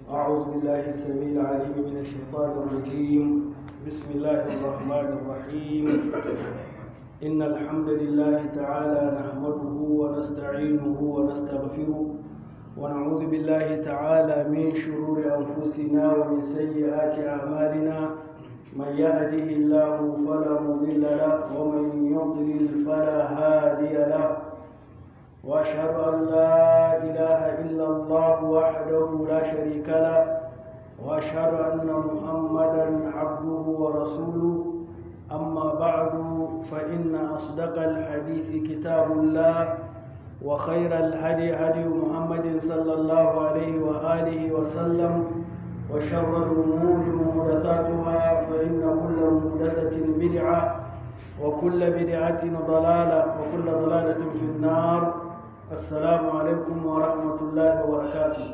أعوذ بالله السميع العليم من الشيطان الرجيم بسم الله الرحمن الرحيم إن الحمد لله تعالى نحمده ونستعينه ونستغفره ونعوذ بالله تعالى من شرور أنفسنا ومن سيئات أعمالنا من يهده الله فلا مضل له ومن يضلل فلا هادي له واشهد ان لا اله الا الله وحده لا شريك له واشهد ان محمدا عبده ورسوله اما بعد فان اصدق الحديث كتاب الله وخير الهدي هدي محمد صلى الله عليه واله وسلم وشر الامور محدثاتها فان كل محدثه بدعه وكل بدعه ضلاله وكل ضلاله في النار assalamu alaikum wa rahmatullahi wa barakatu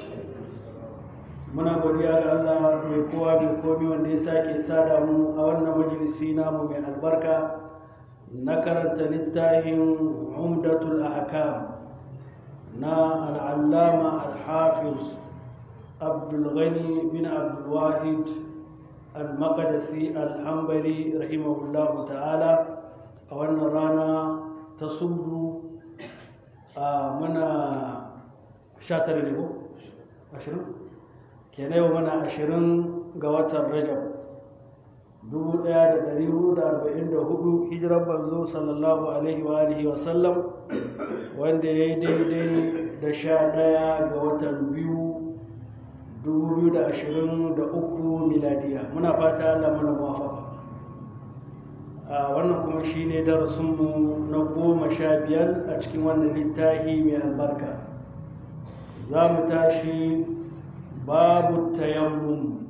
muna godiya ga Allah mai kowa mai komi wanda ya sake sada mu a wannan majalisi namu mai albarka na karanta littafin umdatul ahkam na al'allama al-hafiz abdulghani bin abdulwahid al-maqdisi al-hambali rahimahullahu ta'ala a wannan rana ta sudu a muna sha tara ne ko ashirin kenan yau mana ashirin ga watan rajab dubu ɗaya da ɗari hudu da arba'in da hudu hijirar banzo sallallahu alaihi wa alihi wa sallam wanda ya yi daidai da sha ɗaya ga watan biyu dubu biyu da ashirin da uku miladiya muna fata allah mana muwafaka wannan kuma shi ne darasinmu na goma sha biyar a cikin wannan littafi mai albarka za mu tashi babu tayammum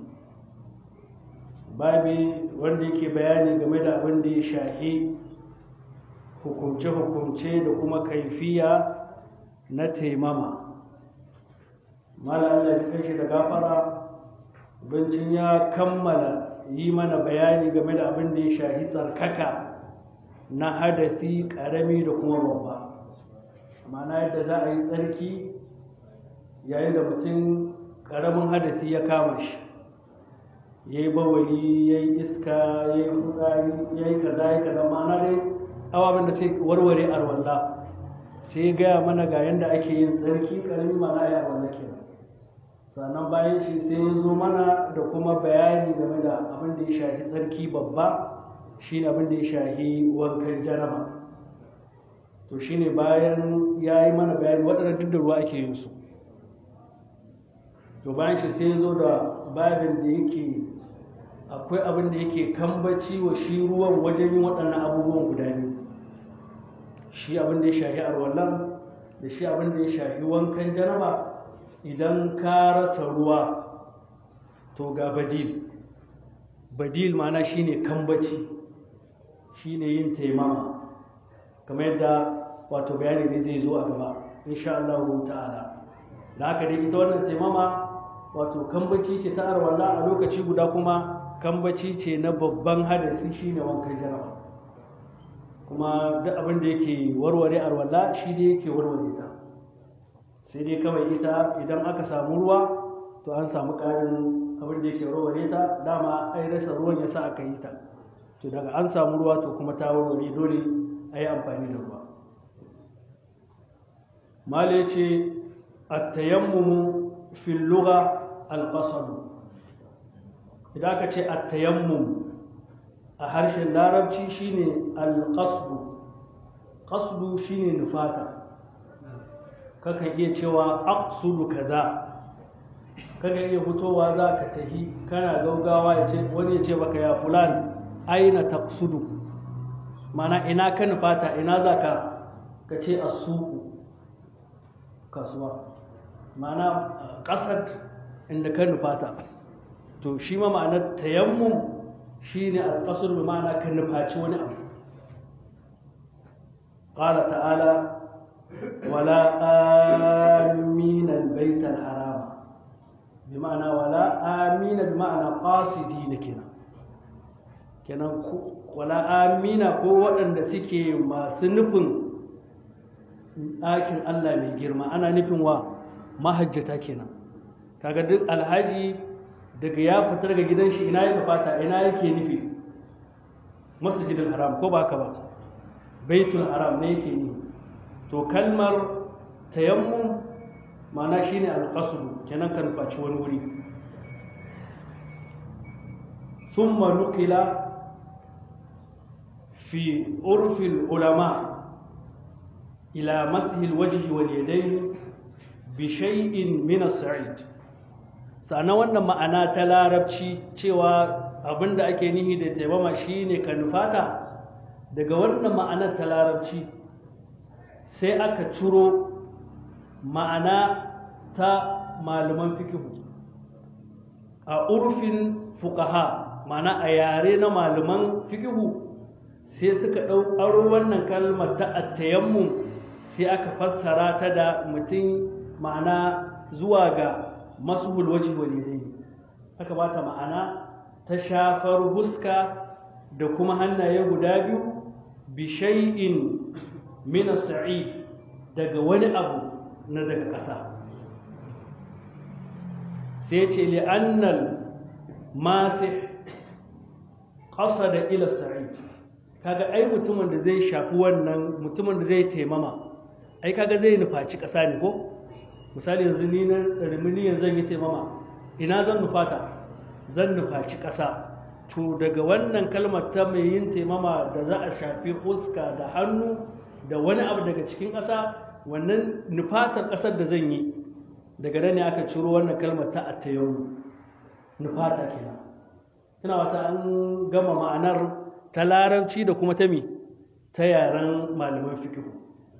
babi wanda yake bayani game da abin da ya shahi hukumce-hukumce da kuma kaifiya na taimama mala Allah ya kai shi da gafara bincin ya kammala yi mana bayani game da abin da ya shahi tsarkaka na hadafi ƙarami da kuma babba ma'ana yadda za a yi tsarki yayin da mutum ƙaramin hadafi ya kama shi ya yi bawali ya yi iska ya yi fitsari ya yi kaza ya kaza ma'ana dai ababen da sai warware arwalla sai gaya mana ga yadda ake yin tsarki ƙarami ma'ana ya arwalla kenan sannan bayan shi sai ya zo mana da kuma bayani game da abin da ya shahi tsarki babba shine abin da ya shahi wankan jaraba to shine bayan ya yi mana bayani waɗanda duk da ruwa ake yin su to bayan shi sai ya zo da babin da yake akwai abin da yake kambaci wa shi ruwan wajen yin waɗannan abubuwan guda biyu shi abin da ya shahi arwallan da shi abin da ya shahi wankan jaraba idan ka rasa ruwa to ga badil badil mana shine kambaci shine yin taimama kamar yadda wato bayani ne zai zo a gaba insha Allah ta'ala da haka dai ita wannan taimama wato kambaci ce ta arwalla a lokaci guda kuma kambaci ce na babban hadasi shine wankan jaraba kuma duk abin da yake warware arwalla shi ne yake warware ta sai dai kawai ita idan aka samu ruwa to an samu ƙarin abin da yake warware ta dama ai rasa ruwan ya sa aka yi ta to daga an samu ruwa to kuma ta warware dole a yi amfani da ruwa mala ya ce attayammumu fil lugha al idan aka ce attayammum a harshen larabci shine al-qasdu qasdu shine nufata kakan iya cewa aqsudu kaza kakan iya fitowa za ka tahi kana gaugawa ya ce wani ya ce baka ya fulan aina taqsudu mana ina ka nufata ina za ka ka ce asuku kasuwa mana kasar inda ka nufata to shi ma ma'anar tayammum shine alqasr bi ma'ana ka nufaci wani abu qala ta'ala ولا آمين البيت الحرام بمعنى ولا آمين بمعنى قاصدين كنا kenan wala amina ko waɗanda suke masu nufin ɗakin Allah mai girma ana nufin wa mahajjata kenan kaga duk alhaji daga ya fita daga gidan shi ina ya fata ina yake nufi masjidil haram ko ba ka ba baitul haram ne yake nufi to kalmar tayammum ma'ana shine alqasdu kenan kan faci wani wuri thumma nuqila fi urfi ulama ila mashi alwajhi wal yadayn bi shay'in min as-sa'id sannan wannan ma'ana ta larabci cewa abinda ake nihi da taimama shine kanufata daga wannan ma'anar ta larabci sai aka ciro ma'ana ta malaman fikihu a urfin fukaha ma'ana a yare na malaman fikihu sai suka ɗau aro wannan kalmar ta attayammum sai aka fassara ta da mutum ma'ana zuwa ga masuhul waji walidai aka bata ma'ana ta shafar huska da kuma hannaye guda biyu bishai'in mina sa'id daga wani abu na daga ƙasa sai ce li'annal masih ƙasa da ila sa'id kaga ai mutumin da zai shafi wannan mutumin da zai taimama ai kaga zai nufaci ƙasa ne ko misali yanzu ni na rimini zan yi taimama ina zan nufata zan nufaci ƙasa to daga wannan kalmar ta mai yin taimama da za a shafi fuska da hannu da wani abu daga cikin ƙasa wannan nufatar ƙasar da zan yi daga nan ne aka ciro wannan kalmar ta attayamu nufata kenan ina wata an gama ma'anar ta larabci da kuma ta mi ta yaren malaman fikihu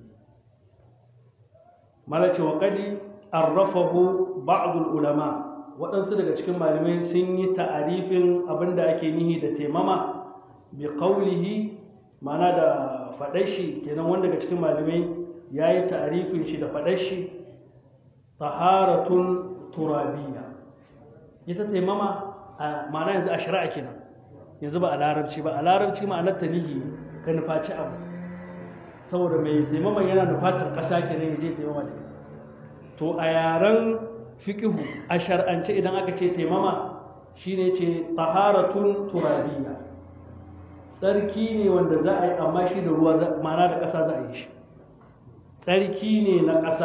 malace wa kadi arrafahu ba'dul ulama waɗansu daga cikin malamai sun yi ta'arifin abinda ake nihi da taimama bi qawlihi mana da faɗar shi kenan wanda daga cikin malamai ya yi ta'arifin shi da faɗar shi taharatun turabiyya ita taimama a ma'ana yanzu a shari'a kenan yanzu ba a larabci ba a larabci ma'anar ta nihi ka nufaci abu saboda mai taimama yana nufatar ƙasa kenan ya je taimama da to a yaren fiƙihu a shar'ance idan aka ce taimama shine ce taharatun turabiyya tsarki ne wanda za a yi amma shi da ruwa ma'ana da ƙasa za a yi shi tsarki ne na ƙasa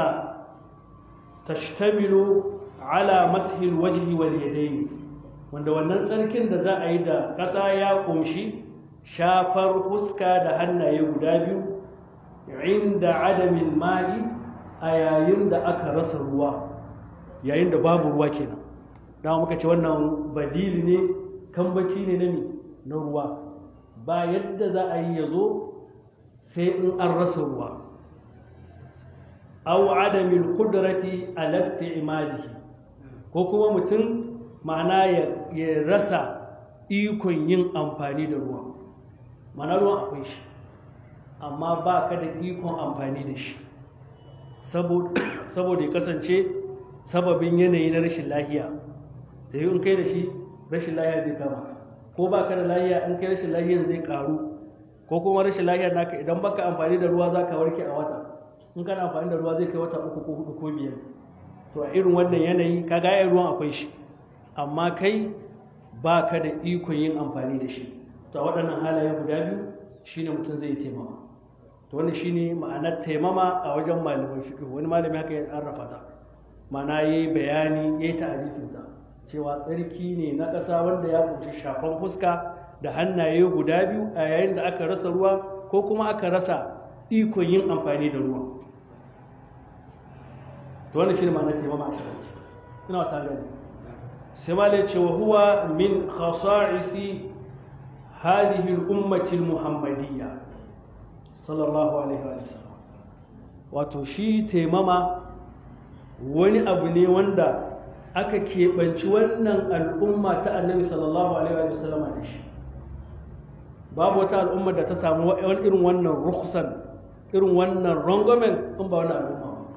tashtamilu ala mashil wajhi wal yadayn wanda wannan tsarkin da za a yi da ƙasa ya ƙunshi shafar fuska da hannaye guda biyu inda adamin ma'i a yayin da aka rasa ruwa yayin da babu ruwa kenan dama muka ce wannan badili ne kambaci ne na na ruwa ba yadda za a yi ya zo sai in an rasa ruwa aw adamil qudrati ala isti'malihi ko kuma mutum ma'ana ya rasa ikon yin amfani da ruwa ma'ana ruwan akwai shi amma ba ka da ikon amfani da shi saboda ya kasance sababin yanayi na rashin lahiya da yi in kai da shi rashin lahiya zai kama ko ba ka da lahiya in kai rashin lahiyan zai karu ko kuma rashin lahiyar naka idan baka amfani da ruwa za ka warke a wata in kana amfani da ruwa zai kai wata uku ko hudu ko biyar to a irin wannan yanayi ka ga ruwan akwai shi amma kai ba ka da ikon yin amfani da shi to a waɗannan halaye guda biyu shine mutum zai taimama to wannan shine ma'anar taimama a wajen malamin fiqh wani malami haka ya arrafa ta ma'ana yayi bayani yayi ta'arifin ta cewa tsarki ne na ƙasa wanda ya kunshi shafan fuska da hannaye guda biyu a yayin da aka rasa ruwa ko kuma aka rasa ikon yin amfani da ruwa to wannan shine ma'anar taimama a cikin ina wata gani sai malai ce wa huwa min khasa'isi hadhihi al-ummati al-muhammadiyya sallallahu alaihi wa sallam wato shi taimama wani abu ne wanda aka keɓanci wannan al'umma ta annabi sallallahu alaihi wa sallam da shi babu wata al'umma da ta samu wani irin wannan rukhsan irin wannan rangwamen in ba wannan al'umma ba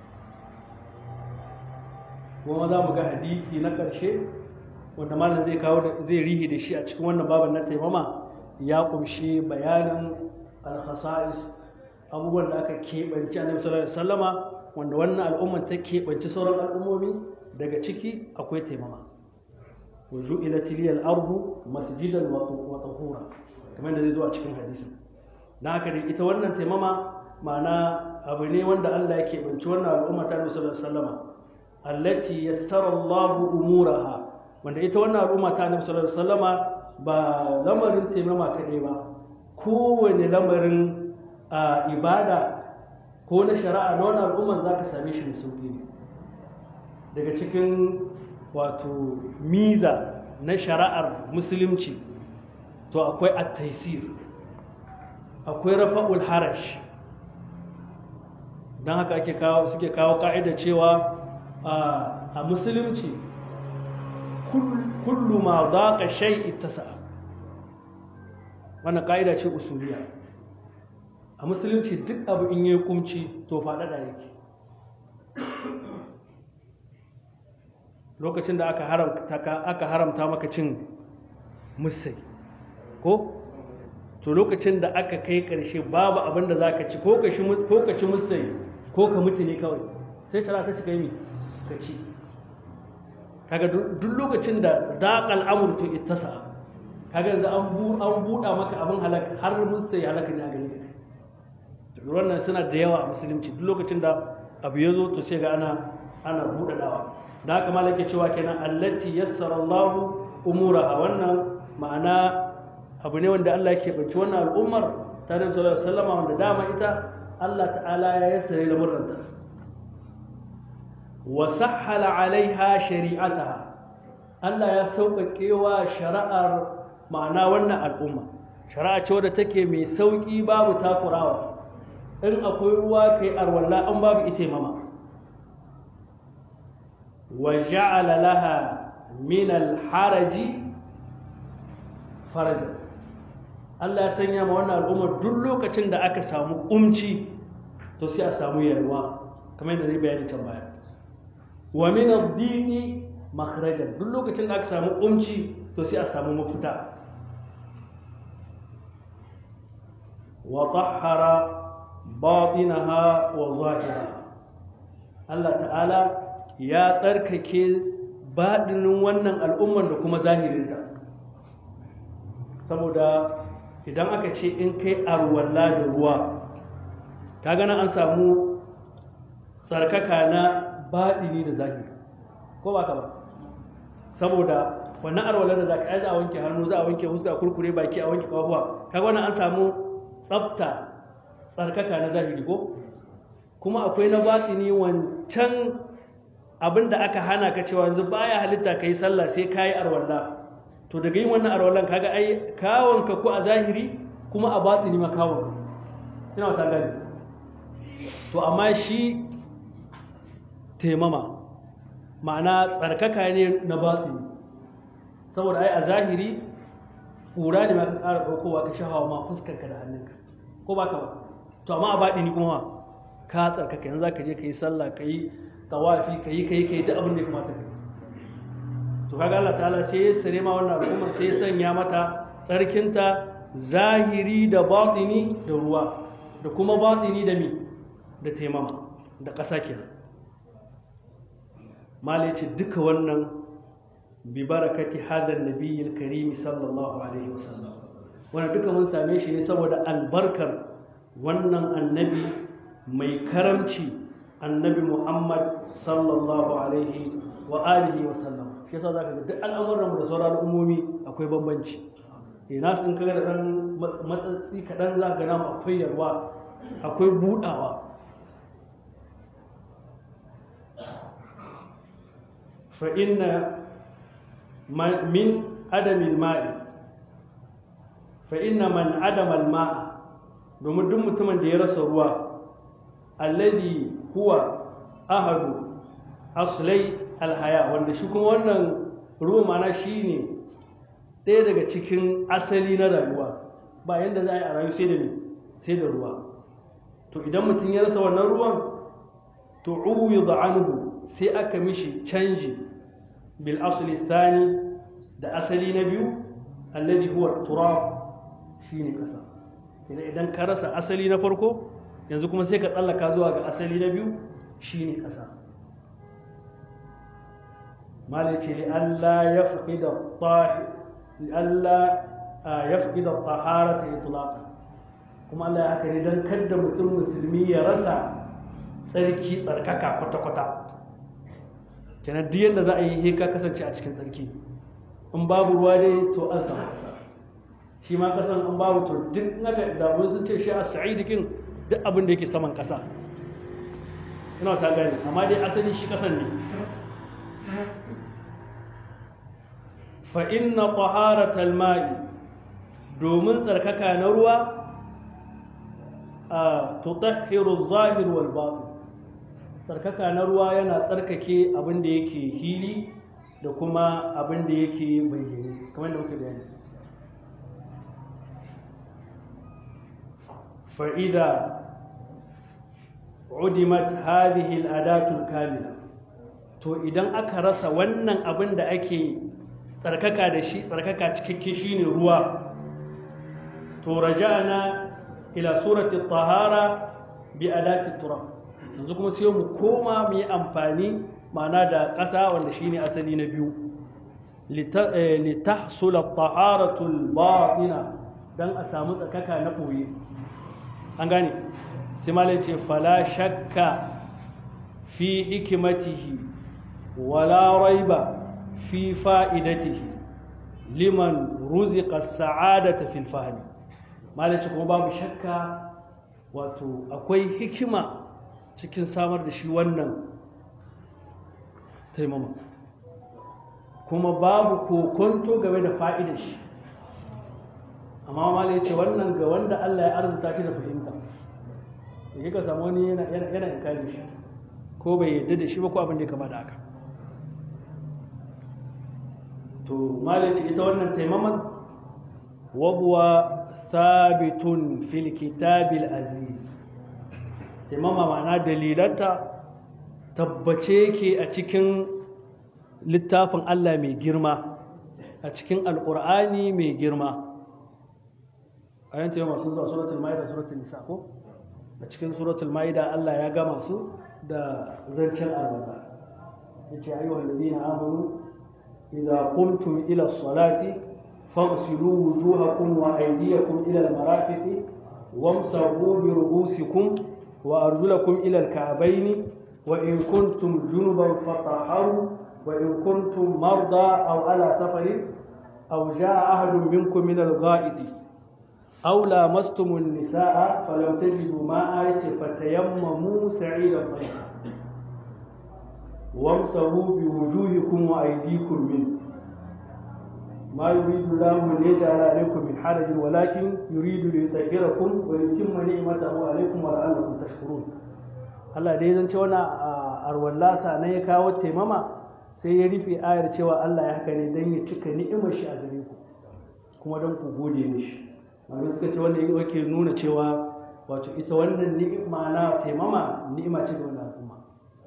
kuma za mu ga hadisi na ƙarshe wanda malam zai kawo zai rihi da shi a cikin wannan baban na taimama ya kumshi bayanin al-khasa'is abubuwan da aka keɓanci annabi sallallahu alaihi wasallama wanda wannan al'ummar ta keɓanci sauran al'ummomi daga ciki akwai taimama wa ju'ilat liyal ardu masjidan wa tahura kamar da zai zo a cikin hadisin dan haka dai ita wannan taimama ma'ana abu ne wanda Allah yake banci wannan al'umma ta Nabi sallallahu alaihi wasallama allati yassara Allahu umuraha wanda ita wannan al'umma ta Nabi sallallahu alaihi wasallama ba lamarin taimama kadai ba kowane lamarin a ibada ko na shari'a na wannan al'umman zaka same shi da sauki ne daga cikin wato miza na shari'ar musulunci to akwai at-taysir akwai rafa'ul harash don haka ake kawo suke kawo ka'ida cewa a musulunci kullu ma daqa shay'i tasa'a wannan ka'ida ce usuliya a musulunci duk abu in yi kumci to faɗaɗa yake lokacin da aka haramta aka haramta maka cin musai ko to lokacin da aka kai ƙarshe babu abin da za ka ci ko ka ci musai ko ka mutu ne kawai sai shara ta cika yi ka ci kaga duk lokacin da daƙal amur to ittasa kaga yanzu an buɗa maka abin halaka har musai halaka ne a gare ka wannan suna da yawa a musulunci duk lokacin da abu ya zo to sai ga ana ana buɗaɗawa da haka malaka cewa kenan allati yassara Allahu umuraha wannan ma'ana abu ne wanda Allah yake banci wannan al'ummar ta Nabi sallallahu alaihi wasallam wanda dama ita Allah ta'ala ya yassare lamurranta wa sahhala alaiha shari'ataha Allah ya sauƙaƙe wa shari'ar ma'ana wannan al'umma shari'a ce wadda take mai sauƙi babu takurawa in akwai ruwa kai arwalla an babu ite mama wa ja'ala laha min al-haraji faraja Allah ya sanya ma wannan al'ummar duk lokacin da aka samu umci to sai a samu yalwa kamar yadda zai bayani can baya wa min ad-dini makhrajan duk lokacin da aka samu umci to sai a samu mafita wa tahhara batinaha wa zahiraha Allah ta'ala ya tsarkake baɗinin wannan al'ummar da kuma zahirinta saboda idan aka ce in kai arwalla da ruwa ta gana an samu tsarkaka na baɗini da zahiri ko ba ka ba saboda wannan arwallar da za ka za a wanke hannu za a wanke huska kurkure baki a wanke kafuwa kaga wannan an samu tsafta tsarkaka na zahiri ko kuma akwai na batini wancan abin da aka hana ka cewa yanzu baya halitta ka yi sallah sai ka yi arwalla to daga yin wannan arwallan kaga ai kawonka ko a zahiri kuma a batini ma kawonka ina wata gani to amma shi taimama ma'ana tsarkaka ne na batini saboda ai a zahiri ƙura ne ma ka ƙara ɗaukowa ka shahawa ma fuskarka da hannunka ko ba ka ba to amma a batini kuma ka tsarkaka yanzu za ka je ka yi sallah ka yi tawafi ka yi ka yi ka yi ta abin da ya kamata ka yi to kaga Allah ta'ala sai ya sare ma wannan al'ummar sai ya sanya mata tsarkinta zahiri da batini da ruwa da kuma batini da mi da taimama da ƙasa kenan mala ce duka wannan bi barakati hadan nabiyil karim sallallahu alaihi wasallam wannan duka mun same shi ne saboda albarkar wannan annabi mai karamci annabi Muhammad sallallahu alaihi wa alihi wa sallam shi yasa zaka ga duk al'amuran mu da sauran al'ummomi akwai bambanci eh nasu in kaga da dan matsatsi kadan zaka ga namu akwai yarwa akwai budawa fa inna min adamil ma'i fa inna man adama al-ma'a domin duk mutumin da ya rasa ruwa alladhi huwa ahadu aslai alhaya wanda shi kuma wannan ruwa mana shi ne ɗaya daga cikin asali na rayuwa ba yadda za a yi a rayu sai da sai da ruwa to idan mutum ya rasa wannan ruwan to uwi anhu sai aka mishi canji bil asli thani da asali na biyu alladhi huwa turab shine kasa idan ka rasa asali na farko yanzu kuma sai ka tsallaka zuwa ga asali na biyu shine ƙasa malai ce li Allah ya fi da Allah ya fi da tahara ta itlaka kuma Allah ya haka ne don kadda mutum musulmi ya rasa tsarki tsarkaka kwata-kwata kenan duk yadda za a yi ka kasance a cikin tsarki in babu ruwa dai to an samu kasa shi ma kasan in babu to duk naka da sun ce shi a sa'idikin duk abin da yake saman kasa ina ta gane amma dai asali shi kasan ne fa inna taharatal ma'i domin tsarkaka na ruwa a tutahhiru zahir wal batin tsarkaka na ruwa yana tsarkake abin da yake hili da kuma abin da yake bayyane kamar da muka bayani fa'ida udimat hadhihi al-adatul kamila to idan aka rasa wannan abin da ake tsarkaka da shi tsarkaka cikakke shine ruwa to raja'na ila surati tahara bi adati turab yanzu kuma sai mu koma mu yi amfani ma'ana da ƙasa wanda shine asali na biyu litahsula taharatul batina dan a samu tsarkaka na ɓoye an gane sai malai ce fala shakka fi hikimatihi wala raiba fi fa'idatihi liman ruziqa sa'adata fil fahmi malai ce kuma babu shakka wato akwai hikima cikin samar da shi wannan taimama kuma babu kokonto game da fa'idar shi amma malai ce wannan ga wanda Allah ya arzuta shi da fahimta da ka samu wani yana inkari shi ko bai yadda da shi ba ko abin da ya kama da haka to malai ce ita wannan taimaman wabuwa sabitun fil kitabil aziz taimama ma'ana dalilanta tabbace yake a cikin littafin Allah mai girma a cikin alƙur'ani mai girma a yan taimama sun zuwa suratul ma'ida suratul nisa ko a cikin suratul ma'ida Allah ya gama su da zancen alwala yace ayyuhal ladina amanu idza qumtum ila salati faghsilu wujuhakum wa aydiyakum ila al-marafiqi wamsahu bi ru'usikum wa arjulakum ila al-ka'bayn wa in kuntum junuban fatahharu wa in kuntum marda aw ala safarin aw jaa ahadun minkum min al-gha'iti أو لامستم النساء فلم تجدوا ماء فتيمموا سعيدا طيبا وامسحوا بوجوهكم وأيديكم منه ما يريد الله ليجعل عليكم من حرج ولكن يريد ليطهركم ويتم نعمته عليكم ولعلكم تشكرون Allah dai zan ce wani arwallasa na ya kawo taimama sai ya rufe ayar cewa Allah ya haka ne don ya cika ni'imar shi a gare ku kuma don ku gode mishi amma suka ce wanda yake nuna cewa wato ita wannan ni'ima na taimama ni'ima ce ga wannan al'umma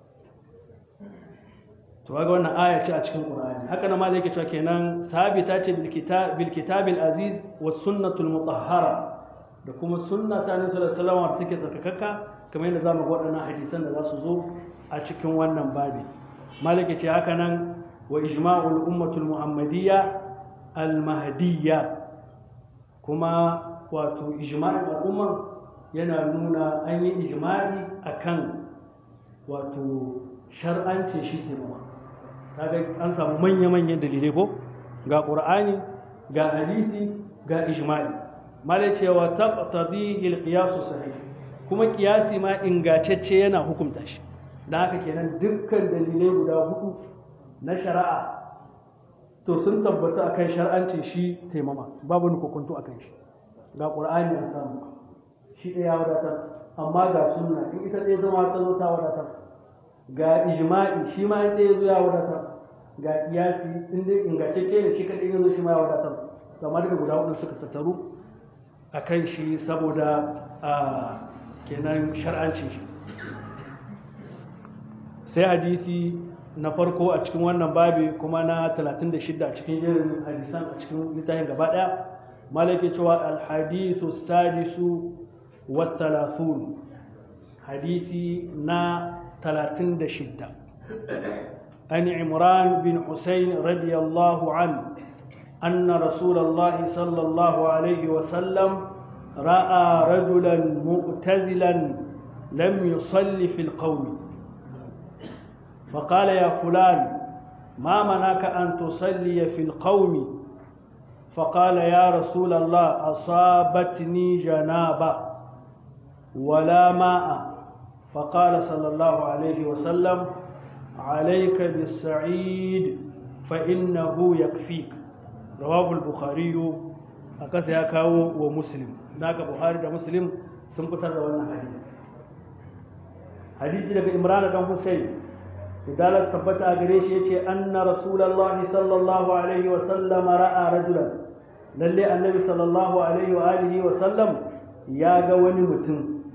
to ga wannan aya ce a cikin qur'ani haka nan ma yake cewa kenan sabita ce bil kitab bil kitabil aziz was sunnatul mutahhara da kuma sunna ta annabi sallallahu alaihi wasallam da take tsarkakakka kamar yadda zamu ga waɗannan hadisan da za su zo a cikin wannan babi malike ce haka nan wa ijma'ul ummatul muhammadiyya al mahdiyya kuma wato ijma'in al'umma yana nuna an yi ijma'i akan wato shar'ance shi ke nuna kaga an samu manya-manyan dalilai ko ga ƙur'ani ga hadisi ga ijma'i malai cewa taqtadihi al-qiyas sahih kuma kiyasi ma ingantacce yana hukunta shi dan haka kenan dukkan dalilai guda hudu na shari'a to sun tabbata akan shar'ancin shi taimama babu ni kokonto akan shi ga qur'ani an samu shi ɗaya wadatar amma ga sunna in ita ɗaya zama ta zo ta wadatar ga ijma'i shi ma in ɗaya zo ya wadatar ga kiyasi in dai ingantacce ne shi kaɗai ya zo shi ma ya wadatar amma daga guda hudu suka tattaru a kan shi saboda a kenan shar'ancin shi sai hadisi na farko a cikin wannan babi kuma na 36 a cikin irin hadisan a cikin littafin gaba daya malaki cewa alhadisu sadisu wa talathun hadisi na 36 عن عمران بن حسين رضي الله عنه أن رسول الله صلى الله عليه وسلم رأى رجلا مؤتزلا لم يصلي في القوم فقال يا فلان ما منعك أن تصلي في القوم فقال يا رسول الله أصابتني جنابة ولا ماء فقال صلى الله عليه وسلم عليك بالسعيد فإنه يكفيك رواه البخاري أكس يكاو ومسلم ناك بخاري ومسلم سنفتر وانا حديث حديث لك إمران بن حسين idalar tabbata a gare shi yace anna rasulullahi sallallahu alaihi wa sallam ra'a rajulan lalle annabi sallallahu alaihi wa alihi wa sallam ya ga wani mutum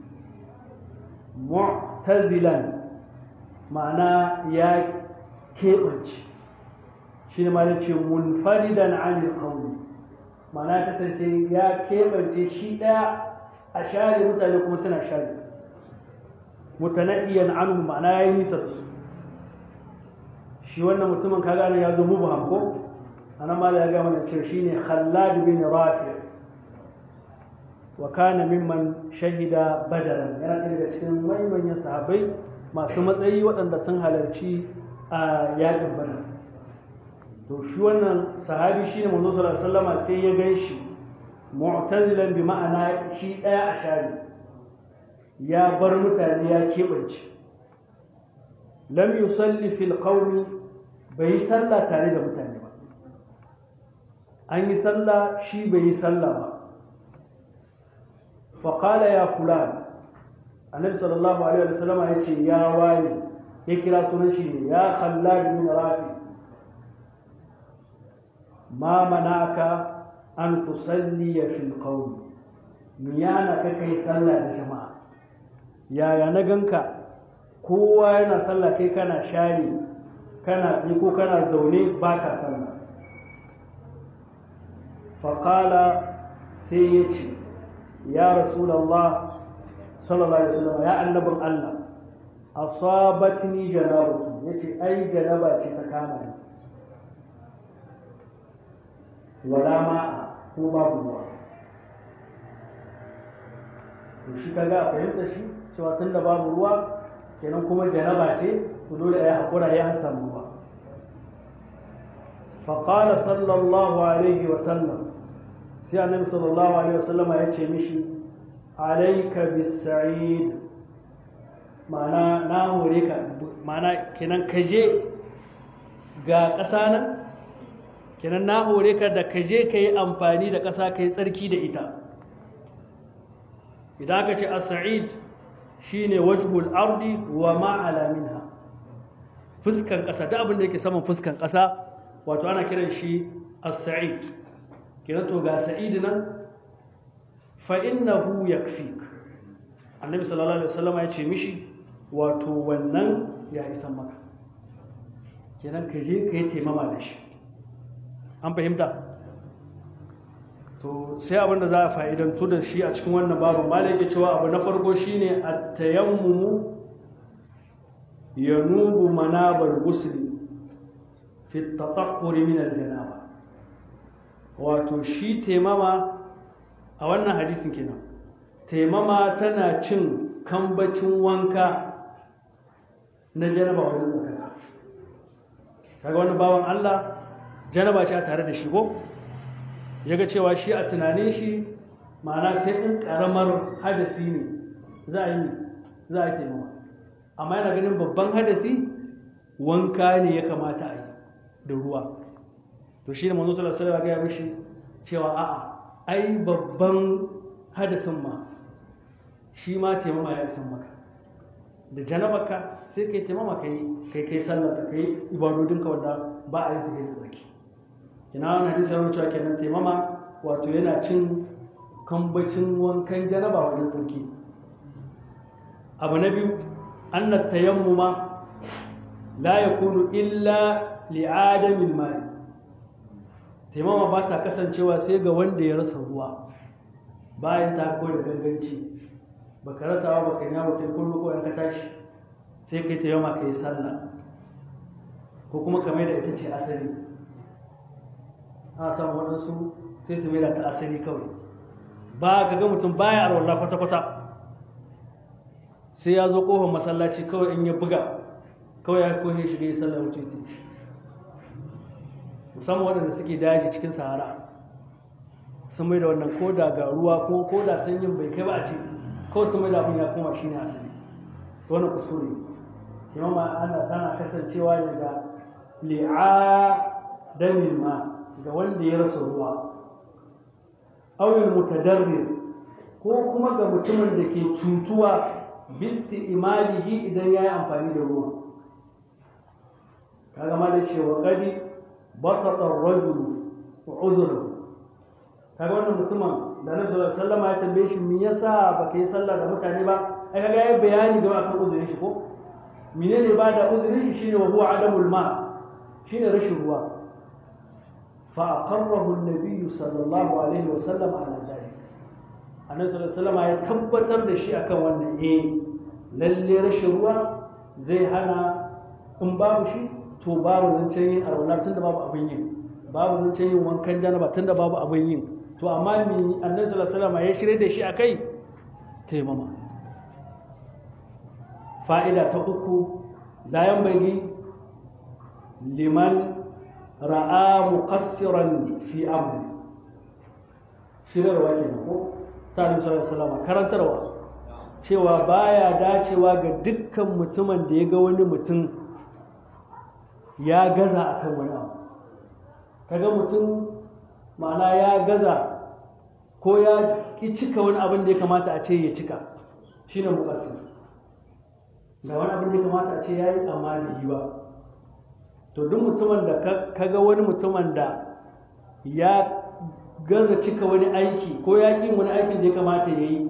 mu'tazilan ma'ana ya keɓance shi ne ma ce munfaridan anil qawli ma'ana kasance ya keɓance shi ɗaya a share mutane kuma suna share mutanaddiyan anhu ma'ana ya yi nisa da su shi wannan mutumin ka gane ya zo mubham ko anan ma ya ga mana cewa shine Khallad bin Rafi wa kana mimman shahida badaran yana ɗaya daga cikin manyan sahabbai masu matsayi waɗanda sun halarci a yaƙin badar to shi wannan sahabi shine manzo sallallahu alaihi wasallama sai ya gan shi mu'tazilan bi ma'ana shi ɗaya a shari ya bar mutane ya keɓance lam yusalli fil qawmi bai yi sallah tare da mutane ba an yi sallah shi bai yi sallah ba faƙala ya fulan annabi sallallahu alaihi wa sallam ya ce ya wani ya kira sunan shi ne ya khallad min rafi ma manaka an tusalli fil qawm miyana ka kai sallah da jama'a yaya na ganka kowa yana sallah kai kana share kana ni ko kana zaune ba ka sallah faƙala sai ya ce ya rasulallah sallallahu alaihi wasallam ya annabin Allah asabatni janabatu yace ai janaba ce ta kama ni wala ma ko babu ruwa to shi kaga a fahimta shi cewa tunda babu ruwa kenan kuma janaba ce to dole a yi haƙura ya samu ruwa faƙala sallallahu alaihi wasallam sai annabi sallallahu alaihi wasallam ya ce mishi alaika bisa'id ma'ana na hore ka ma'ana kenan ka je ga ƙasa nan kenan na hore ka da ka je ka yi amfani da ƙasa ka yi tsarki da ita idan aka ce as-sa'id shine wajhul ardi wa ma ala minha fuskan ƙasa duk abin da yake saman fuskan ƙasa wato ana kiran shi as-sa'id kenan to ga sa'id nan fa innahu yakfik annabi sallallahu alaihi wasallam ya ce mishi wato wannan ya isa maka kenan ka je ka yi taimama da shi an fahimta to sai abin da za a fa'idantu da shi a cikin wannan babu malai ke cewa abu na farko shine at-tayammumu yanubu manabar gusli fi tatahhuri min al-janaba wato shi taimama a wannan hadisin kenan taimama tana cin kambacin wanka na janaba wajen tsakaka kaga wani bawan Allah janaba ce a tare da shi ko ya ga cewa shi a tunanin shi ma'ana sai in karamar hadasi ne za a yi za a yi taimama amma yana ganin babban hadasi wanka ne ya kamata a yi da ruwa to shi ne manzo sallallahu alaihi wasallam ya mishi cewa a'a ai babban hadasin ma shi ma taimama ya isan maka da janabarka sai kai taimama kai kai kai sallar ka kai ibadodinka wanda ba a yi su kai da tsarki ina wani hadisi yana cewa kenan taimama wato yana cin kambacin wankan janaba wajen tsarki abu na biyu anna tayammuma la yakunu illa li'adamin mai taimama ba ta kasancewa sai ga wanda ya rasa ruwa bayan ta ko da ganganci baka rasa ba baka yi mutum kullu ko ka tashi sai kai taimama kai sallah ko kuma kamar da ita ce asali a samu waɗansu sai su maida ta asali kawai ba ka ga mutum baya arwallah kwata-kwata sai ya zo ƙofar masallaci kawai in ya buga kawai ya kohe shiga yi sallah wuce ce musamman waɗanda suke daji cikin sahara sun mai da wannan ko da ga ruwa ko ko da sanyin bai kai ba a ce kawai sun mai da abin ya koma shi ne asali wannan kuskure imama ana tana kasancewa ne ga li'a damin ma ga wanda ya rasa ruwa awil mutadarrir ko kuma ga mutumin da ke cutuwa bisti imalihi idan ya yi amfani da ruwa kaga ma da cewa gadi basata rajul wa uzuru kaga wannan mutumin da na sallallahu sallama ya tambaye shi me yasa baka yi sallah da mutane ba ai kaga yayi bayani da akan uzurin shi ko menene ba da uzurin shi shine wa huwa adamul ma shine rashin ruwa fa aqarrahu an-nabiy sallallahu alaihi wa sallam ala dhalik annabi sallallahu alaihi wasallam ya tabbatar da shi akan wannan eh lalle rashin ruwa zai hana in babu shi to babu zancen yin arwala tunda babu abin yin babu zancen yin wankan janaba tunda babu abin yin to amma me annabi sallallahu alaihi wasallam ya shirye da shi akai taimama fa'ida ta uku la yanbaghi liman ra'a muqassiran fi amri shirarwa kenan ko ta annabi sallallahu alaihi wasallam karantarwa cewa baya dacewa ga dukkan mutumin da ya ga wani mutum ya gaza akan wani abu kaga mutum ma'ana ya gaza ko ya ki cika wani abin da ya kamata a ce ya cika shine muqassir ga wani abin da ya kamata a ce yayi amma da yi ba to duk mutumin da kaga wani mutumin da ya gaza cika wani aiki ko ya ƙi wani aikin da ya kamata ya yi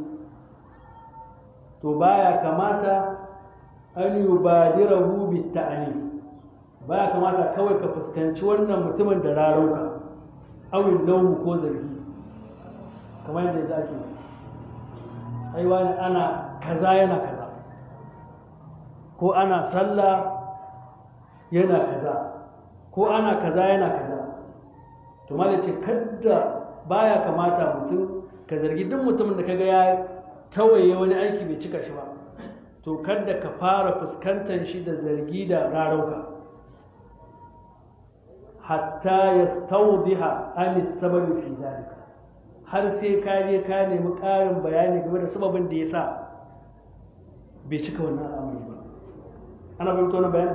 to baya kamata an yi badirahu bitta'ani baya kamata kawai ka fuskanci wannan mutumin da rarauka awin laumu ko zargi kamar yadda za ke ai wani ana kaza yana kaza ko ana sallah yana kaza ko ana kaza yana kaza to ma ce kadda baya kamata mutum ka zargi duk mutumin da kaga ya tawaye wani aiki bai cika shi ba to kadda ka fara fuskantar shi da zargi da rarauka hatta yastawdiha an sababi fi zalika har sai ka je ka nemi ƙarin bayani game da sababin da yasa bai cika wannan al'amari ba ana bayyana wannan bayani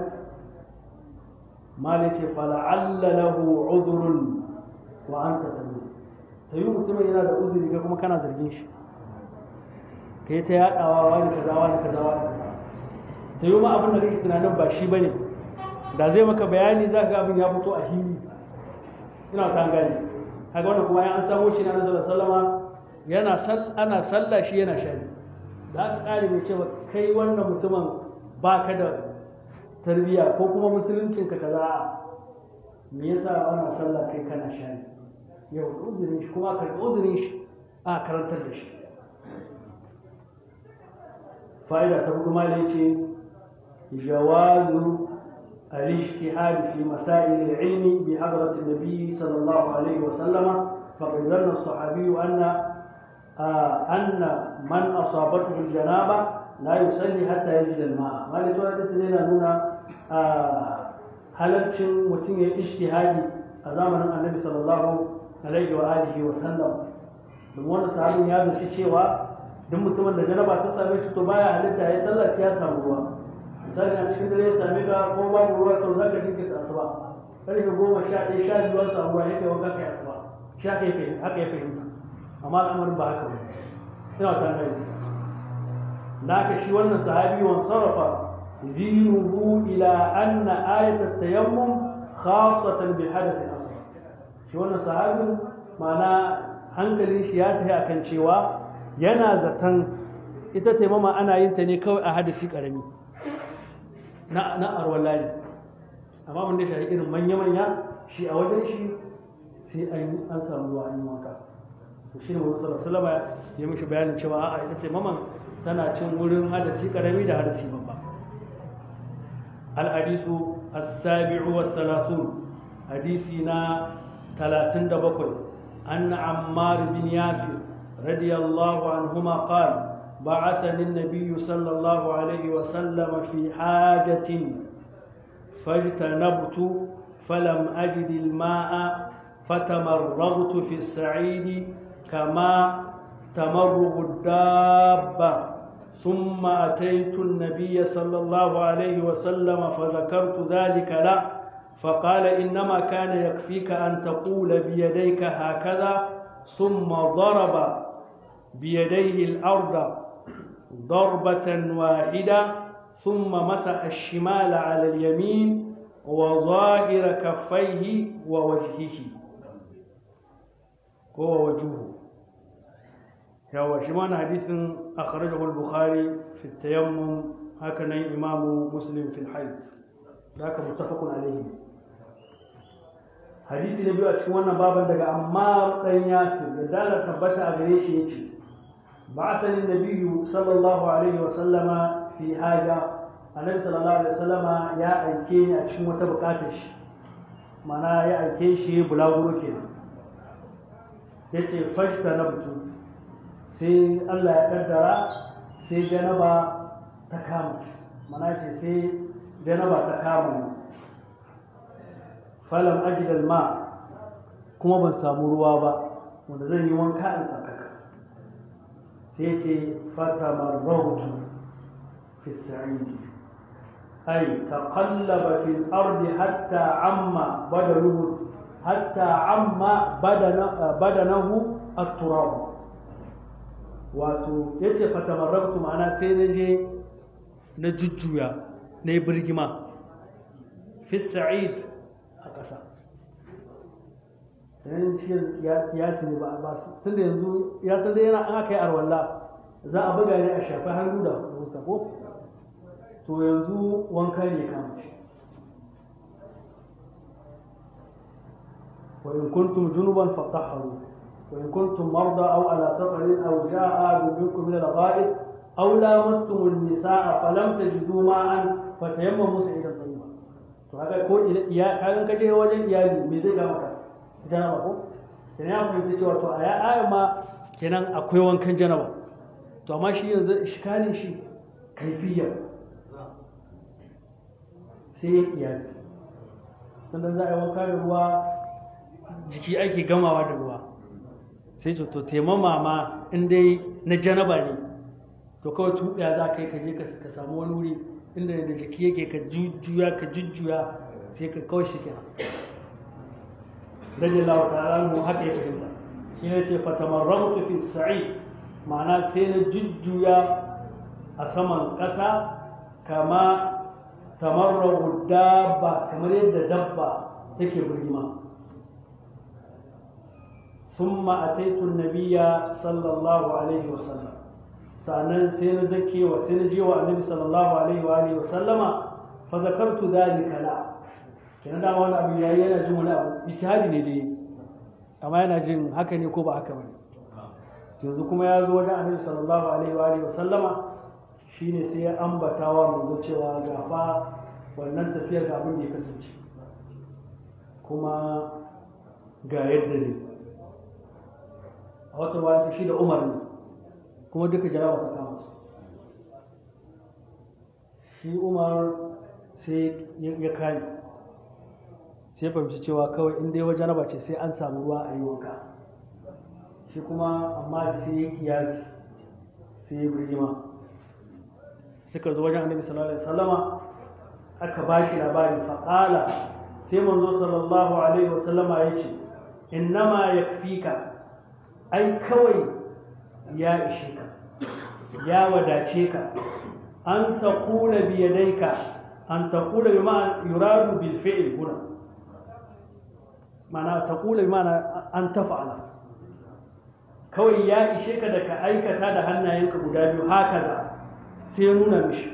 mali ce fala'alla lahu udhrun wa anta tabi tayi mutumin yana da uzuri ka kuma kana zargin shi kai ta yadawa wani kaza wani kaza wani kaza tayi ma abin da kake tunanin ba shi bane da zai maka bayani za ga abin ya fito a hili ina ta gani kaga wannan kuma an samo shi na Annabi sallama yana sal ana sallah shi yana shari da aka kare mai cewa kai wannan mutumin baka da tarbiya ko kuma musuluncin ka kaza me yasa ana sallah kai kana shari yau uzurin shi kuma karɓi uzurin shi a karantar da shi fa'ida ta hudu malai ce jawazu الاجتهاد في مسائل العلم بحضرة النبي صلى الله عليه وسلم فقد ظن الصحابي أن آه أن من أصابته الجنابة لا يصلي حتى يجد الماء ما لتوى تسلينا نونا halarcin mutum ya ishtihadi a zamanin annabi sallallahu alaihi wa alihi wa sallam domin wannan sahabin ya zaci cewa duk mutumin da janaba ta same shi to baya halitta ya sallah sai ya samu ruwa misali a cikin dare ya same ka ko babu ruwa to za ka jinkirta asuba karfe goma sha ɗaya sha biyu an samu ruwa ya kai wanka kai asuba sha kai fahimta haka ya fahimta amma al'amarin ba haka ba ina ta gani da haka shi wannan sahabi wan sarrafa dinuhu ila anna ayat at-tayammum khassatan bi hadath al-asghar shi wannan sahabin ma'ana hankalin shi ya tafi akan cewa yana zaton ita taimama ana yin ta ne kawai a hadisi karami na na arwallani amma mun da shi irin manya-manya shi a wajen shi sai an an samu ruwa an yi wanka to shi ne wani sallallahu alaihi ya mishi bayanin cewa a'a ita taimaman tana cin wurin hadasi karami da hadasi babba الحديث السابع والثلاثون حديثنا ثلاثين دبقل أن عمار بن ياسر رضي الله عنهما قال بعثني النبي صلى الله عليه وسلم في حاجة فاجتنبت فلم أجد الماء فتمرغت في السعيد كما تمرغ الدابة ثم أتيت النبي صلى الله عليه وسلم فذكرت ذلك له فقال إنما كان يكفيك أن تقول بيديك هكذا ثم ضرب بيديه الأرض ضربة واحدة ثم مسح الشمال على اليمين وظاهر كفيه ووجهه ووجهه yawa shi mana hadisin akhrajahu al-bukhari fi tayammum haka nan imam muslim fi al-hayd haka muttafaqun alayhi hadisi na biyu a cikin wannan baban daga amma dan yasir da dalar tabbata a gare shi yace ba'athani nabiyyu sallallahu alaihi wa sallama fi haja annabi sallallahu alaihi wa sallama ya aike ni a cikin wata bukatar shi mana ya aike shi bulaguro kenan yace fashta nabtu sai Allah ya kaddara sai janaba ta kama mana ce sai janaba ta kama ne falam ajidal ma kuma ban samu ruwa ba wanda zan yi wanka in tsakaka sai ce fata marrautu fi sa'idi ay taqallaba fil ardi hatta amma badaluhu hatta amma badanahu at-turab wato ya ce fatamarrabtu ma'ana sai na je na jujjuya na yi birgima fi sa'id a ƙasa yanin shi ya sani ba ba su tun da yanzu ya san da yana an aka yi arwalla za a buga ne a shafi hannu da fuska ko to yanzu wanka ne kama shi wa in kuntum junuban fatahharu وإن كنتم مرضى أو على سفر أو جاء أحد منكم من الغائط أو لامستم النساء فلم تجدوا ماء فتيمموا سعيدا طيبا to haka ko iya kagan kaje wajen iyali me zai ga maka janaba ko kenan ya fahimci cewa to a aya ma kenan akwai wankan janaba to amma shi yanzu iskalin shi kaifiya sai ya iyali sannan za a yi wanka da ruwa jiki ake gamawa da ruwa sai ce to taimama ma in dai na janaba ne to kawai tuɓiya za ka yi ka je ka samu wani wuri inda da jiki yake ka jujjuya ka jujjuya sai ka kawai shi kenan rage lawa ta'ala mu haka ya fahimta shi ne ce fatamarramtu fi sa'i ma'ana sai na jujjuya a saman ƙasa kama tamarrahu dabba kamar yadda dabba take birgima ثم أتيت النبي صلى الله عليه وسلم سأنا سين زكي وسين جي والنبي صلى الله عليه وآله وسلم فذكرت ذلك لا kenan dama wani abu yayi yana jin wani abu ijtihadi ne dai amma yana jin haka ne ko ba haka bane yanzu kuma ya zo wajen annabi sallallahu alaihi wa alihi wa sallama shine sai ya ambata wa manzo cewa ga fa wannan tafiyar ga abin da ya kasance kuma ga yadda ne a wata ruwa shi da umar ne kuma duka jaraba ta kama su shi umar sai ya kame sai fahimci cewa kawai in dai wajen raba ce sai an samu ruwa a yi wanka shi kuma amma sai ya kiyasi sai ya birgima suka zo wajen annabi sallallahu alaihi wasallama aka ba shi labari faƙala sai manzo sallallahu alaihi wasallama ya ce innama yakfika ai kawai ya ishe ka ya wadace ka an ta kula biyadaika an ta kula bi ma'an yuradu bil fi'l huna mana ta kula bi ma'ana an tafa'ala kawai ya ishe ka da ka aikata da hannayenka guda biyu haka da sai ya nuna mishi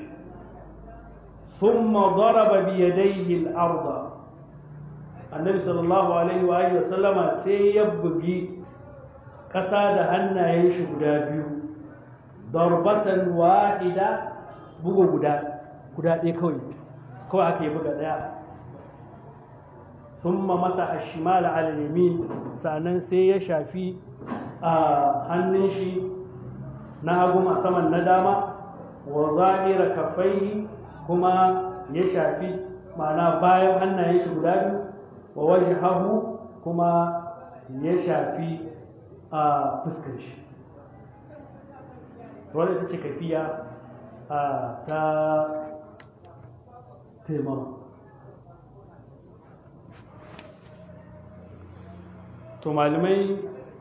ثم ضرب بيديه الأرض النبي صلى الله عليه وآله وسلم سيبقي ƙasa da hannayen shi guda biyu darbatan wahida bugu guda guda ɗaya kawai kawai aka yi buga ɗaya thumma masa ashimal ala yamin sannan sai ya shafi a hannun shi na hagu a saman na dama wa zahira kaffaihi kuma ya shafi ma'ana bayan hannayen shi guda biyu wa wajhahu kuma ya shafi a fuskar shi wadda ita ce kafiya a ta taimama to malamai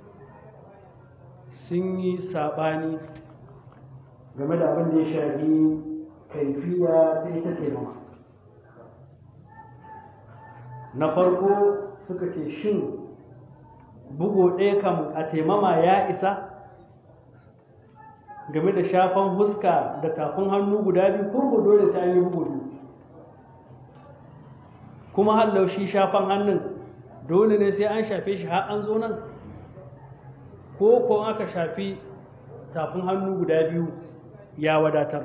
sun yi saɓani game da abin da ya shafi kaifiya ta ita taimama na farko suka ce shin bugu ɗaya kam a taimama ya isa game da shafan huska da tafin hannu guda biyu ko dole sai an yi bugu biyu kuma hallau shi shafan hannun dole ne sai an shafe shi har an zo nan ko ko aka shafi tafin hannu guda biyu ya wadatar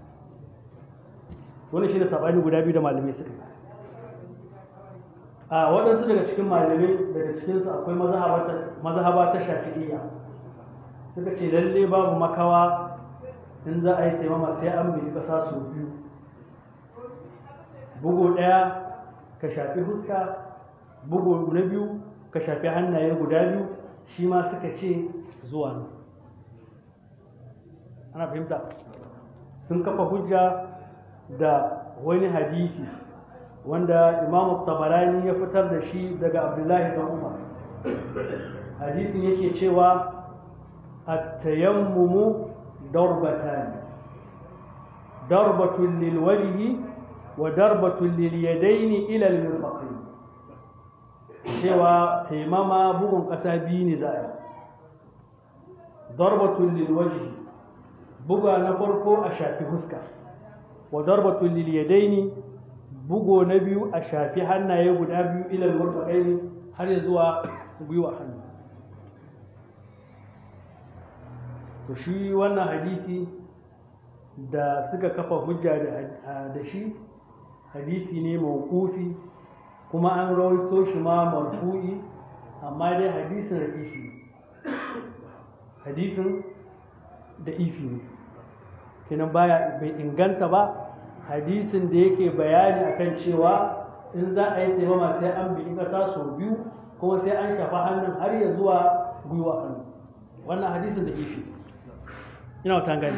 wani shi da sabani guda biyu da malamai suka a waɗansu daga cikin malamai daga cikinsu akwai mazhaba ta shafi'iyya suka ce lalle babu makawa in za a yi taimama sai an bi ƙasa sau biyu bugu ɗaya ka shafi huska bugu na biyu ka shafi hannaye guda biyu shi ma suka ce zuwa nan ana fahimta sun kafa hujja da wani hadisi wanda imam tabarani ya fitar da shi daga abdullahi dan umar hadisin yake cewa at-tayammumu darbatan darbatun lil wajhi wa darbatun lil yadaini ila al mirfaqain cewa taimama bugun ƙasa biyu ne za a yi darbatun lil wajhi buga na farko a shafi huska wa darbatun lil yadaini bugo na biyu a shafi hannaye guda biyu ilal murfaqaini har ya zuwa gwiwa hannu to shi wannan hadisi da suka kafa hujja da shi hadisi ne mawqufi kuma an rawaito shi ma marfu'i amma dai hadisin da ifi hadisin da ifi ne kenan baya bai inganta ba hadisin da yake bayani akan cewa in za a yi taimama sai an bi ƙasa sau biyu kuma sai an shafa hannun har ya zuwa gwiwa hannu wannan hadisin da ifi ina wata gani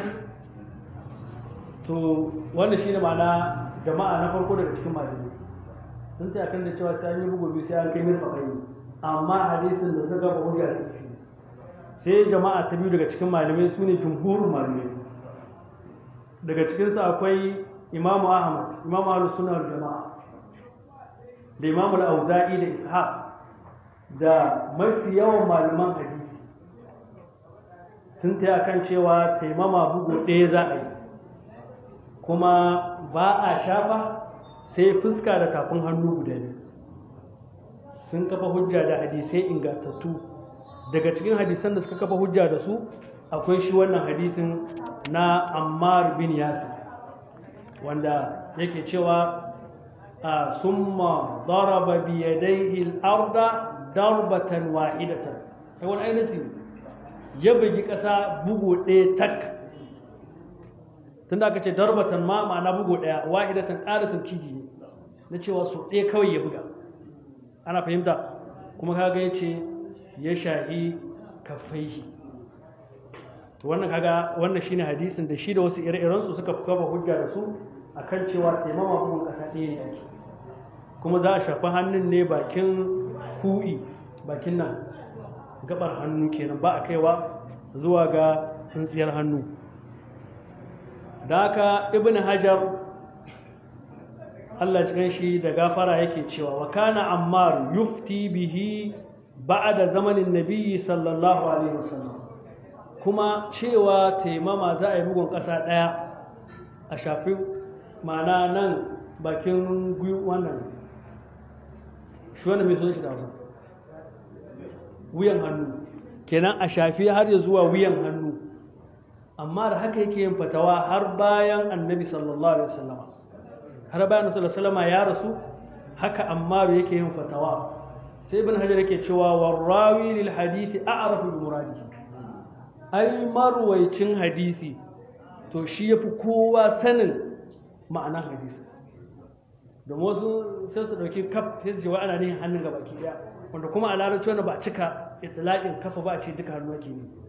to wannan shi ne ma'ana jama'a na farko daga cikin malamai sun ta kan da cewa sai an yi bugu biyu sai an kai mirfa kai amma hadisin da suka ba hujja da ifi sai jama'a ta biyu daga cikin malamai su ne jumhurin malamai daga cikinsu akwai imamu ahmad imamu ahlus sunna wal jama'a da imamu al-auza'i da ishaq da mafi yawan malaman hadisi sun ta akan cewa taimama bugu ɗaya za a yi kuma ba a shafa sai fuska da tafin hannu guda biyu sun kafa hujja da hadisai ingantattu daga cikin hadisan da suka kafa hujja da su akwai shi wannan hadisin na ammar bin yasir wanda yake cewa a summa daraba bi yadayhi al-arda darbatan wahidatan kai wani ainihin ya bugi ƙasa bugu ɗaya tak tunda aka ce darbatan ma ma'ana bugu ɗaya wahidatan ƙara taukidi ne na cewa su ɗaya kawai ya buga ana fahimta kuma kaga ya ce ya shahi kafaihi wannan kaga wannan shine hadisin da shi da wasu ire-iren su suka kafa hujja da su akan cewa taimama bugun kasa ɗaya ne ake kuma za a shafi hannun ne bakin ku'i bakin nan gabar hannu kenan ba a kaiwa zuwa ga tsintsiyar hannu da haka ibn hajar Allah cikin shi da gafara yake cewa wa kana ammar yufti bihi ba'da zamanin nabiyyi sallallahu alaihi wasallam kuma cewa taimama za a yi bugun ƙasa ɗaya a shafi ma'ana nan bakin gwiwa wannan shi wanda mai sun shi da hausa wuyan hannu kenan a shafi har ya zuwa wuyan hannu amma da haka yake yin fatawa har bayan annabi sallallahu alaihi wasallama har bayan annabi sallallahu alaihi wasallama ya rasu haka ammaru yake yin fatawa sai ibn hajar yake cewa warrawi lil hadisi a'rafu bi muradihi ai marwaicin hadisi to shi yafi kowa sanin ma'anar hadisi domin wasu sai su dauki kaf sai su ce wa ana nihin hannun gaba ki daya wanda kuma a larabci wanda ba a cika itlaqin kafa ba a ce duka hannu ake ne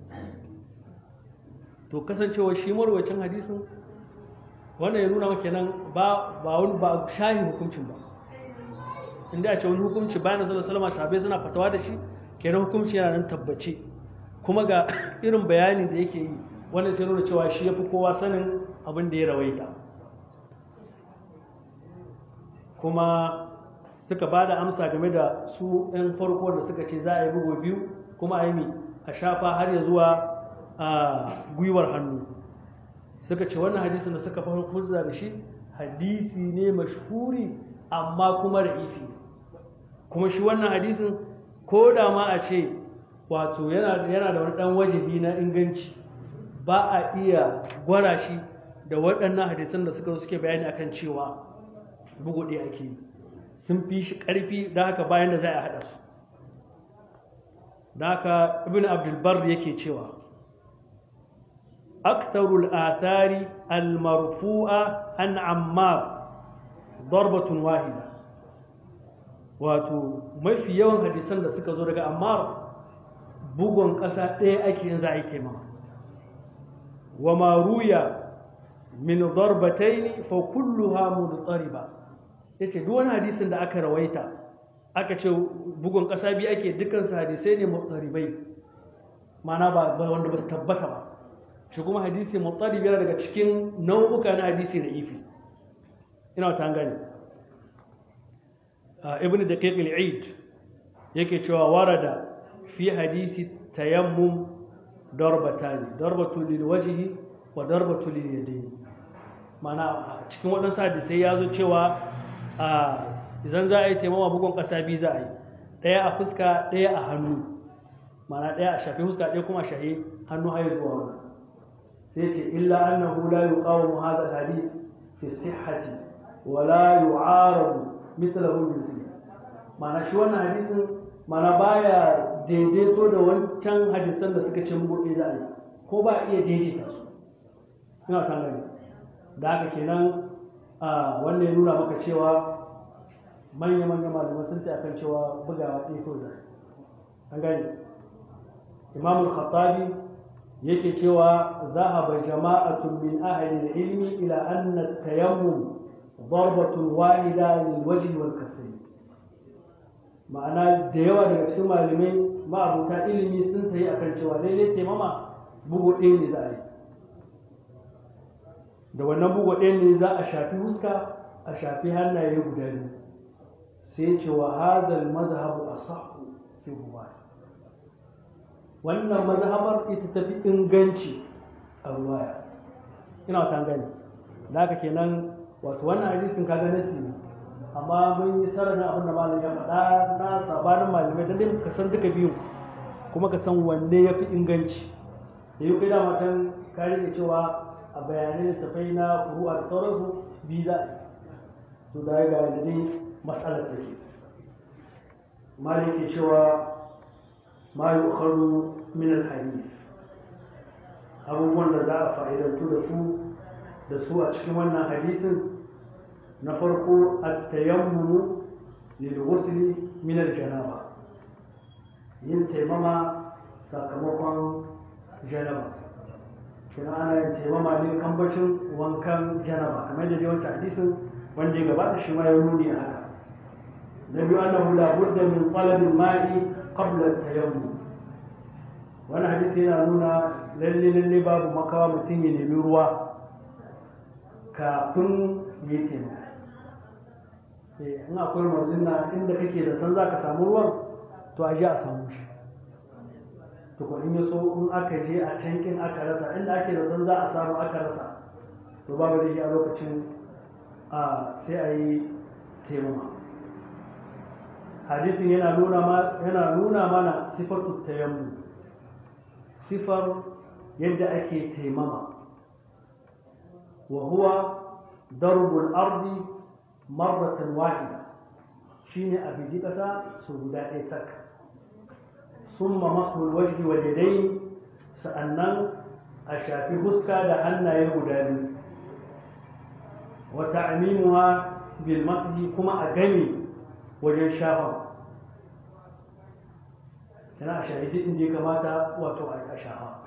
to kasancewa shi marwacin hadisin wannan ya nuna maka nan ba ba wani ba shahi hukuncin ba inda a ce wani hukunci bayan sallallahu alaihi wasallam sahabbai suna fatawa da shi kenan hukunci yana nan tabbace kuma ga irin bayani da yake yi wannan sai nuna cewa shi yafi kowa sanin abin da ya rawaita kuma suka ba da amsa game da su ɗan farko da suka ce za a yi bugu biyu kuma a yi a shafa har ya zuwa a gwiwar hannu suka ce wannan hadisin da suka fara hujja da shi hadisi ne mashhuri amma kuma ra'ifi kuma shi wannan hadisin ko da ma a ce wato yana da wani dan wajibi na inganci ba a iya gwara shi da waɗannan hadisan da suka suke bayani akan cewa bugu ɗaya ake yi sun fi shi ƙarfi da haka bayan da za a haɗa su da haka ibn abdulbar yake cewa أكثر الآثار المرفوعة عن عمار ضربة واحدة wato mafi yawan hadisan da suka zo daga ammar bugun ƙasa ɗaya ake yin za a yi taimama wa maruya min darbataini fa kulluha mudtariba yace duk wani hadisin da aka rawaita aka ce bugun ƙasa biyu ake dukkan su hadisai ne mudtaribai ma'ana ba wanda ba su tabbata ba shi kuma hadisi muttalib yana daga cikin nau'uka na hadisi da ifi ina ta gani ibn daqiq al-eid yake cewa warada fi hadisi tayammum darbatani darbatu lil wajhi wa darbatu lil yadayn mana cikin waɗansu hadisai ya zo cewa idan za a yi taimama bugun ƙasa biyu za a yi ɗaya a fuska ɗaya a hannu mana ɗaya a shafi fuska ɗaya kuma a shahi hannu har zuwa wannan سيتي إلا أنه لا يقاوم هذا الحديث في الصحة ولا يعارض مثله بمثله معنى شو أنا حديث معنى بايا daidaito da wancan hadisan da suka ce muguɗe za a yi ko ba iya daidaita su ina kan gani da haka kenan a wannan ya nuna maka cewa manya-manya malamai sun ce akan cewa bugawa ɗaya ko da an gani imamul khattabi yake cewa zahaba jama'atun min ahli ilmi ila anna tayammum darbatun wahida lil wajhi wal kaffayn ma'ana da yawa daga cikin malamai ma'abuta ilimi sun tayi akan cewa lalle taimama bugu ɗaya ne za a yi da wannan bugu ɗaya ne za a shafi huska a shafi hannaye guda biyu sai ce wa hadal mazhabu asahhu fi hubari wannan mazhabar ita tafi inganci a ruwaya ina wata gani da haka kenan wato wannan hadisin ka ga nasi ne amma mun yi sararin abin da malam ya faɗa na sabanin malamai dan dai ka san duka biyu kuma ka san wanne ya fi inganci da yi kai dama can ka rike cewa a bayanai da tafai na furu'a da sauransu biyu za a yi to da ga da dai matsalar take malam ke cewa ma yi min alhadith abubuwan da za a fa'idantu da su da su a cikin wannan hadisin na farko at-tayammum lil ghusl min al-janaba yin taimama sakamakon janaba kina ana yin taimama ne kambacin wankan janaba kamar da dai wancan hadisin wanda ya gabata shi ma ya nuni a haka na biyu annahu la budda min talab al-ma'i qabla at-tayammum wani hadisi yana nuna lalle lalle babu makawa mutum ya nemi ruwa kafin ya yi taimako in akwai marzin na inda kake da san za ka samu ruwan to a je a samu shi to ko in ya so in aka je a cankin aka rasa inda ake da san za a samu aka rasa to babu da shi a lokacin a sai a yi taimama hadisin yana nuna mana sifar tayammu sifar yadda ake taimama wa huwa darbul ardi marratan wahida shine a bigi ƙasa su guda ɗaya tak summa masul wajhi wal yadayn sa'annan a shafi huska da hannaye guda biyu wa ta'mimuha bil mashi kuma a gani wajen shafa yana a shahidi inda ya kamata wato a shafa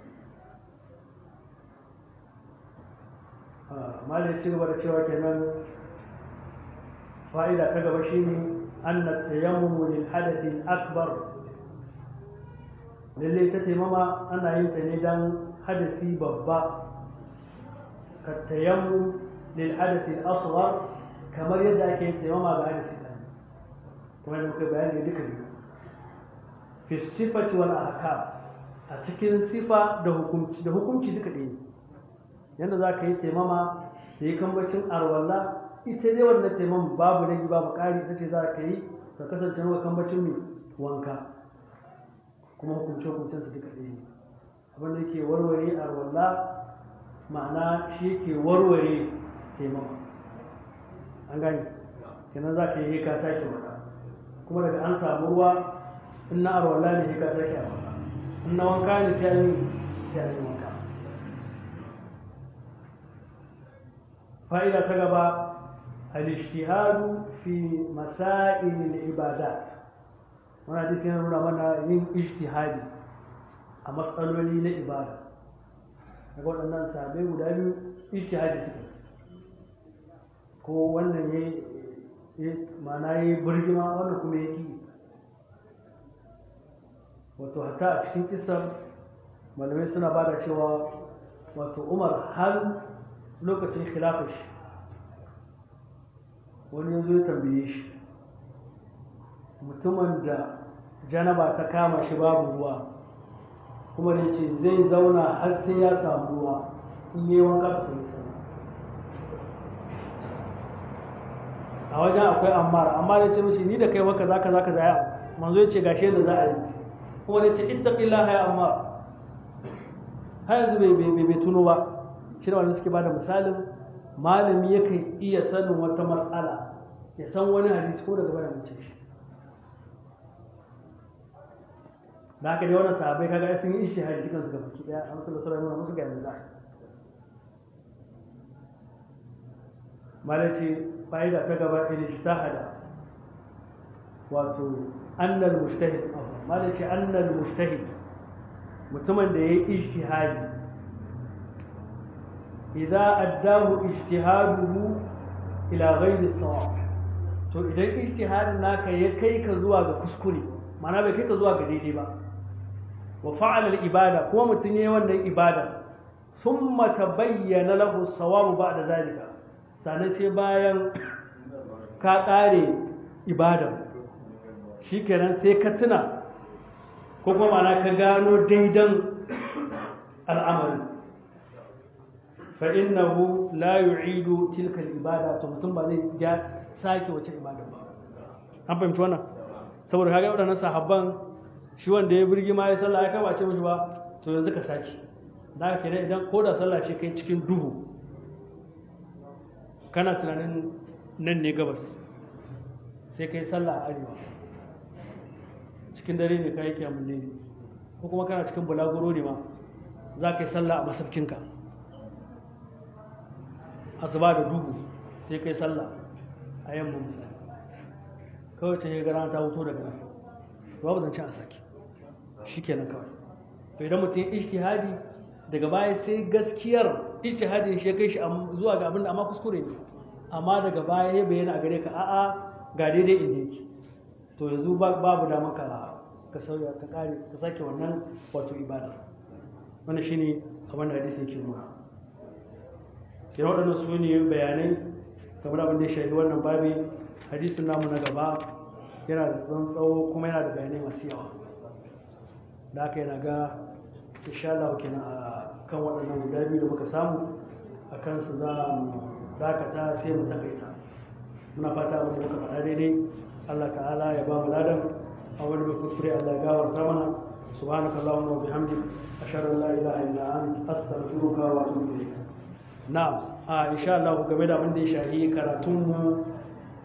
malai ci gaba da cewa kenan fa'ida ta gaba shine anna tayammumu lil hadathi akbar lalle ta taimama ana yin ta ne dan hadasi babba ka tayammum lil hadathi asghar kamar yadda ake yin taimama ga hadasi dan kuma da muka bayani duka biyu fi sifati wal ahkam a cikin sifa da hukunci da hukunci duka ɗaya yadda za ka yi taimama da yi kambacin arwalla ita dai wannan taimama babu rage babu ƙari ita ce za ka yi ka kasance maka kambacin mai wanka kuma hukunce hukuncen su duka ɗaya ne abinda yake warware arwalla ma'ana shi yake warware taimama an gani kenan za ka yi ka sake wata kuma daga an samu ruwa in na arwalla ne ka sake arwalla in na wanka ne sai an yi sai an yi wanka fa'ida ta gaba al-ijtihadu fi masail al-ibadat wannan hadisi yana nuna mana yin ijtihadi a matsaloli na ibada daga waɗannan sabai guda biyu ijtihadi suke ko wannan ya mana ya yi birgima wannan kuma ya ki wato hatta a cikin kisar malamai suna ba da cewa wato umar har lokacin khilafar shi wani yanzu ya tambaye shi mutumin da janaba ta kama shi babu ruwa kuma da ce zai zauna har sai ya samu ruwa in yi wanka ta kuma sana a wajen akwai ammar amma da ce mishi ni da kai waka zaka zaka zaya manzo ya ce gashe da za a yi kuma da ce ittaqillaha ya ammar har yanzu bai bai tuno ba shi da wanda suke bada misalin malami yakan iya sanin wata matsala ya san wani hadisi ko daga bayan mace shi da haka dai wannan sahabbai kaga sun yi ishtihadi dukan su ga baki daya a musulun sallallahu alaihi musu ga yanzu za malaci fa'ida ta gaba ila ijtihada wato annal mujtahid malaci annal mujtahid mutumin da yayi ijtihadi idza addahu ijtihaduhu ila ghairi sawab to idan ijtihadin naka ya kai ka zuwa ga kuskure ma'ana bai kai ka zuwa ga daidai ba wa fa'ala al-ibada kuma mutum yayi wannan ibada thumma tabayyana lahu as-sawab ba'da zalika sannan sai bayan ka kare ibada shikenan sai ka tuna ko kuma ma'ana ka gano daidan al'amari fa innahu la yu'idu tilka al-ibada to mutum ba zai ja sake wace ibada ba an fahimci wannan saboda kaga waɗannan sahabban shi wanda ya birgi ma ya sallah ya kaba ce mishi ba to yanzu ka sake da ka kenan idan ko da sallah ce kai cikin duhu kana tunanin nan ne gabas sai kai sallah a arewa cikin dare ne ka yi kiyamun ne ko kuma kana cikin bulaguro ne ma za ka yi sallah a masaukinka asuba da duhu sai kai sallah a yamma misali kawai ta yi gara ta wuto daga nan babu zancen a sake shi kenan kawai to idan mutum ijtihadi daga baya sai gaskiyar ijtihadin shi ya kai shi zuwa ga abin da amma kuskure ne amma daga baya ya bayyana a gare ka a'a ga daidai inda yake to yanzu babu damar ka ka sauya ka kare ka sake wannan wato ibada wannan shine abin da hadisi yake nuna kina waɗannan su ne bayanai kamar abin da ya shafi wannan babi hadisin namu na gaba yana da tsawon tsawo kuma yana da bayanai masu yawa da aka yana ga insha Allah kenan a kan waɗannan guda biyu da muka samu a kansu za mu dakata sai mu takaita muna fata abin da muka faɗa daidai Allah ta'ala ya ba mu ladan a wani mai kuskure Allah ya gawarta mana سبحانك اللهم وبحمدك أشهد أن لا إله إلا أنت أستغفرك وأتوب إليك نعم آه إن شاء الله game da abin da ya shahi karatunmu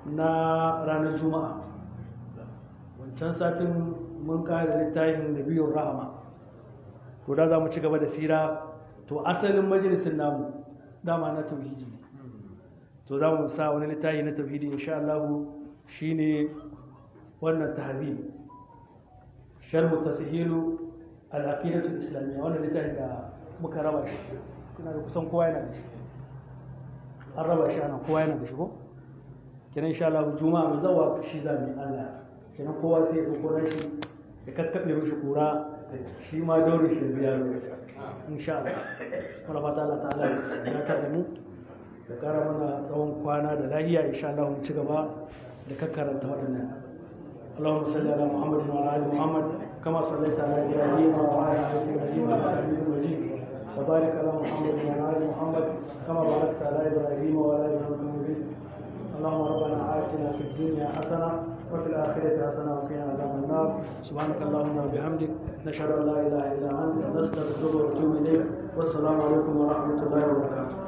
na ranar juma'a wancan satin mun kare littafin da biyun rahama to da za mu ci gaba da sira to asalin majalisin namu dama na tauhidi to za mu sa wani littafi na tauhidi insha Allah shine wannan tahzib sharh tashilu al-aqidah al-islamiyya wannan littafi da muka raba shi kuna da kusan kowa yana da shi an raba shi ana kowa yana da shi ko kenan insha Allah juma'a mai zawa shi za mu yi Allah kenan kowa sai ya dauko shi ya kakkabe mishi kura shi ma daure shi da biya insha Allah muna fata Allah ta'ala ya ta da mu da kara mana tsawon kwana da lahiya insha Allah mu ci gaba da kakkaranta waɗannan اللهم صل على محمد وعلى ال محمد كما صليت على ابراهيم وعلى ال ابراهيم انك حميد مجيد وبارك على محمد وعلى ال محمد كما باركت على ابراهيم وعلى ال ابراهيم مجيد اللهم ربنا آتنا في الدنيا حسنه وفي الآخرة حسنة وقنا عذاب النار سبحانك اللهم وبحمدك نشهد أن لا إله إلا أنت نستغفرك ونتوب إليك والسلام عليكم ورحمة الله وبركاته